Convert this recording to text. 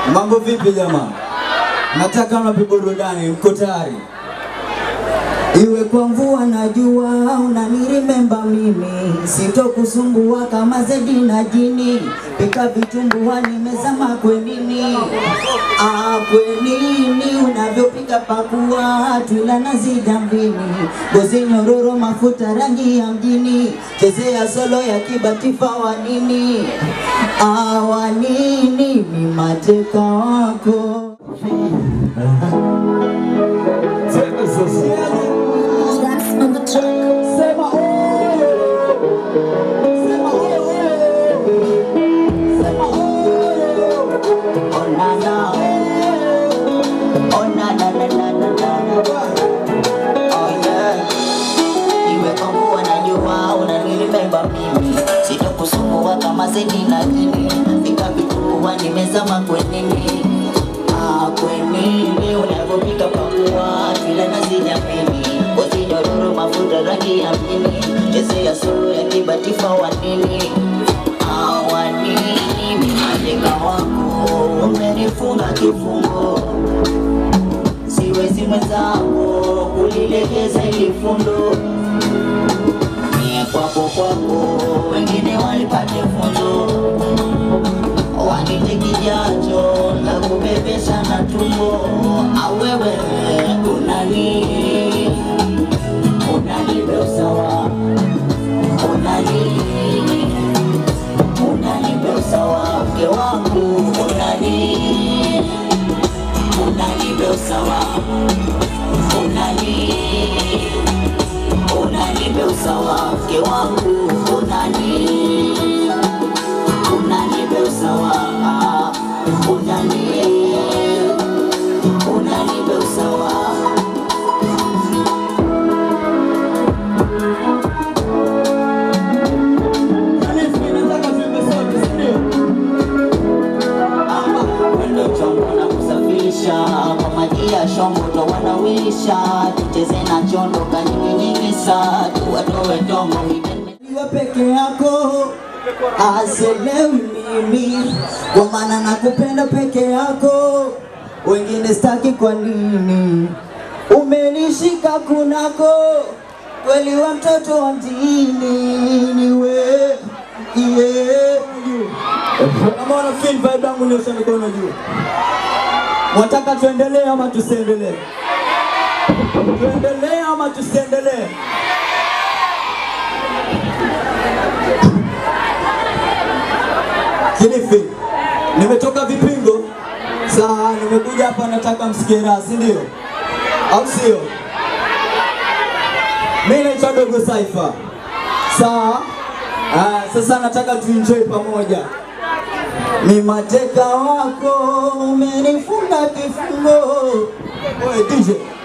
Mambo vipi jamaa? Nataka mnape burudani, mko tayari? Iwe kwa mvua na jua, unanirimemba mimi, sitokusumbua kama zedi na jini, pika vitumbua, nimezama kwenini, ah, kwenini unavyopika pakua, twila nazi jambini, ngozi nyororo, mafuta rangi ya mjini, chezea solo ya kibatifa wanini, ah, wanini, ni mateka wako Sema oh, sema oh, sema oh, oh na na, oh na na na na na na, oh yeah. Iwe kwa mvua na jua, unanirimemba mimi, sitokusumbua kama zedi na jini, fika vitumbua, nimezama kwenini, ah, kwenini unavyopika pakua, vile nazi nyamini, ngozi nyororo, mafuta rangi ya mjini, chezea solo ya kibatifa wanini, ah, wanini, mimalika wako umenifunga kifungo siwezi mwenzangu kulilegeza ili fundo mie kwako kwako wengine walipate funzo wanite kijacho na kubebesha na tumbo awewe unani unanibe usawa unani unanibe usawa mke wangu unani unanibe usawa unani unanibe usawa mke wangu unani unanibe usawa unani unanibe usawa Wendo chombo na kusafirisha kwa maji ya shombo ndo wanawisha tucheze na chondo kanyingi nyingi sa tuwatowe tongo iwe peke yako aselewi mimi kwa maana nakupenda peke yako wengine staki kwa nini umenishika kunako kweli wa mtoto wa mjini niwe yeah. Kama wana feel vibe yangu nyosha mikono juu. Mwataka tuendelee ama tusiendelee? Tuendelee ama tusiendelee? Kilifi, nimetoka vipingo. Saa nimekuja hapa nataka msikie raha, si ndio? Au sio? Mimi naitwa Dogo Cypher. Sawa? Ah, sasa nataka tuenjoy pamoja. Ni mateka wako umenifunga kifungo. Oye DJ,